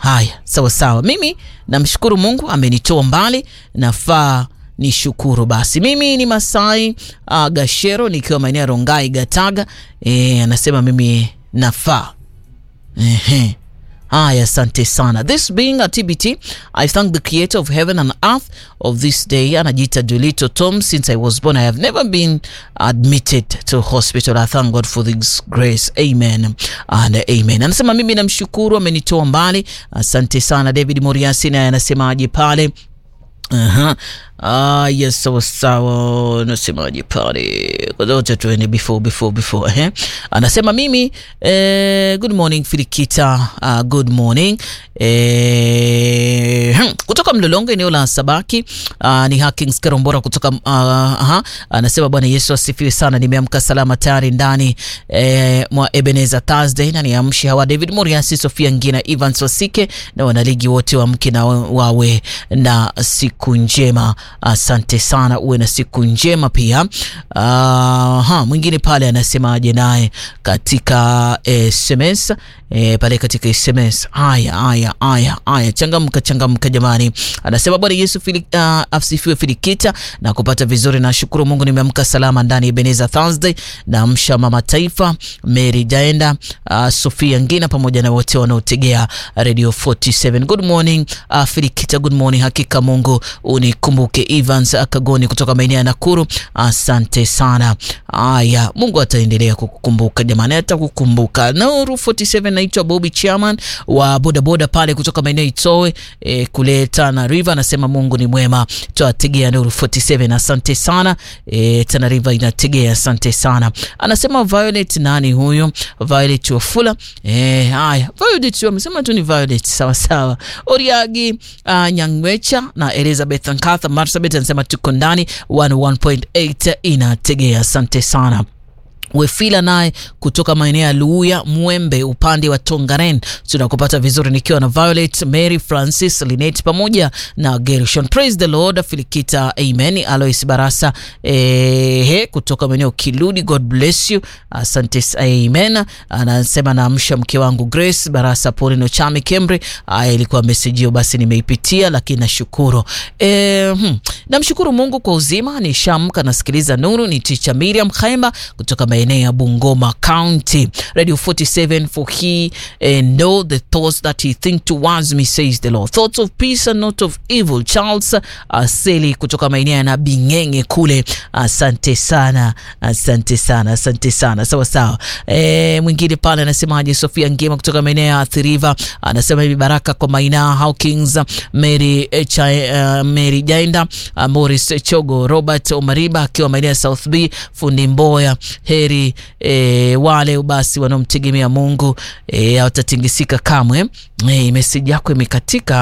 Haya, sawa sawa. Mimi namshukuru Mungu amenitoa mbali, nafaa ni shukuru basi. Mimi ni Masai uh, Gashero nikiwa maeneo ya Rongai Gataga. E, anasema mimi nafaa. Ehe. Haya, asante sana. This being a TBT, I thank the creator of heaven and earth of this day. Anajiita Julito Tom. Since I was born, I have never been admitted to hospital. I thank God for this grace. Amen and amen. Anasema mimi namshukuru, amenitoa mbali. Asante sana. David Moriasi naye anasemaje pale? Aha. Ah, yes, sawa sawa. Nasemaje pale? Kwa zote tuende before before before eh. Anasema mimi eh, good morning Filikita. Uh, good morning. Eh, hmm, kutoka Mlolongo eneo la Sabaki. Uh, ni Hakings Karombora kutoka uh, aha. Anasema Bwana Yesu asifiwe sana. Nimeamka salama tayari ndani eh, mwa Ebenezer Thursday na niamshi hawa David Moriasi, Sofia Ngina, Evans Wasike na wanaligi wote wamke na wawe na siku njema. Asante sana, uwe na siku njema pia. Uh, ha, mwingine pale anasemaje naye katika SMS E, pale katika SMS. Haya haya haya haya, changamka changamka jamani. Anasema Bwana Yesu fili, uh, asifiwe Filikita na kupata vizuri na shukuru Mungu nimeamka salama ndani ya Ebenezer Thursday na msha mama taifa Mary Jaenda uh, Sofia Ngina pamoja na wote wanaotegea Radio 47. Good morning uh, Filikita, good morning. Hakika Mungu unikumbuke. Evans Akagoni kutoka maeneo ya Nakuru, asante sana. Haya, Mungu ataendelea kukukumbuka jamani, atakukumbuka. Nuru 47 naitwa Bobby Chairman wa bodaboda pale kutoka maeneo Itoe e, kule Tana River. Anasema Mungu ni mwema, twategea Nuru 47. Asante sana e, Tana River inategea, asante sana. Anasema Violet, nani huyo? Violet Wafula. Eh, haya Violet wamesema tu ni Violet, sawa sawa. Oriagi uh, Nyangwecha na Elizabeth Nkatha Marsabit anasema tuko ndani 101.8 inategea, asante sana. Wefila naye kutoka maeneo ya Luuya Mwembe upande wa Tongaren, tunakupata vizuri nikiwa na Violet Mary Francis Linet pamoja na Gershon. Praise the Lord. Filikita, amen. Alois Barasa eh, kutoka maeneo Kiludi, God bless you, asante, amen. Anasema naamsha mke wangu Grace Barasa Polino Chami Kembre. Aya, ilikuwa message hiyo, basi nimeipitia, lakini nashukuru eh, hmm. Namshukuru Mungu kwa uzima, nishamka nasikiliza Nuru. Ni Ticha Miriam Khaimba kutoka maeneo ya Bungoma County. Radio 47 for he uh, know the thoughts that he think towards me says the Lord thoughts of peace and not of evil. Charles Aseli kutoka maeneo ya Nabingenge kule, asante sana, asante sana, asante sana. Sawa sawa. E, mwingine pale anasemaje? Sofia Ngema kutoka maeneo ya Athiriva anasema hivi, baraka kwa Maina Hawkins, Mary uh, Mary Jainda uh, Morris Chogo, Robert Omariba akiwa maeneo ya South B, fundi Mboya heri e, wale basi wanaomtegemea Mungu e, hawatatingisika kamwe. E, meseji yako imekatika.